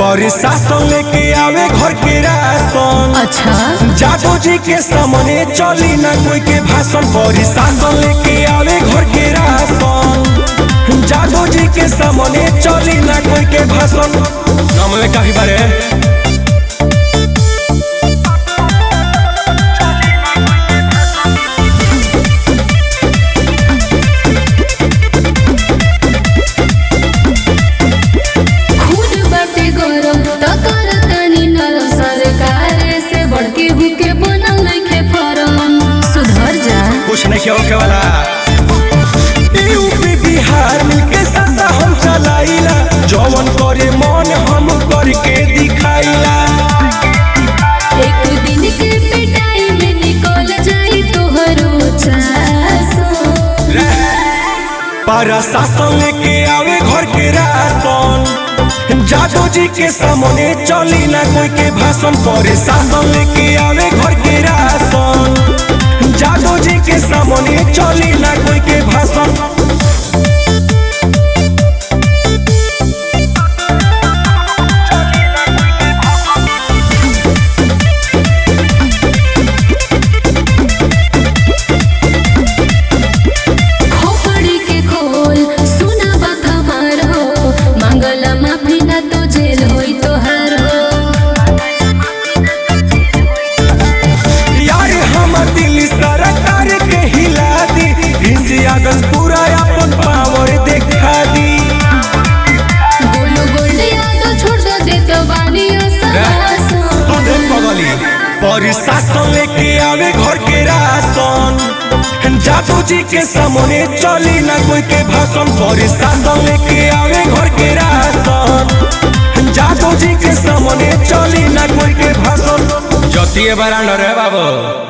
प्रशासन लेके आवे घर के राशन अच्छा जादव जी के सामने चली ना कोई के भाषण प्रशासन लेके आवे घर के राशन जादव जी के सामने चली ना कोई के भाषण नाम में काफी बारे खुद बाटे गरम त करतानी नरम सरकार से बढ़ के हुके बनल नइखे फरम सुधर जा कुछ नहीं क्या होके वाला यूपी बिहार मिलके सासा हम चलाइला जवन करे मन हम करके दिखाइला एक दिन के पिटाई में निकल जाई तोहरो चासो प्रशासन लेके आवे घर के राशन जादव जी के सामने चली ना कोई के भाषण प्रशासन लेके आवे घर के राशन जादव जी के सामने चली ना कोई के भाषण खोपड़ी के खोल सुना बात हमार हो मांगला माफी ना तो जेल होई तोहार हो यार हम दिल सरकार के हिला दी इस अगस्त पूरा अपन पावर दिखा दी गोलू गोल्डिया तो छोड़ दो दे तो बानी असहासो सुने पगली प्रशासन लेके आवे घर के राशन जादू जी के सामने चली ना कोई के भाषण प्रशासन लेके आवे घर के राशन जादू जी के सामने चली ना कोई के भाषण जतिए बरांडर है बाबू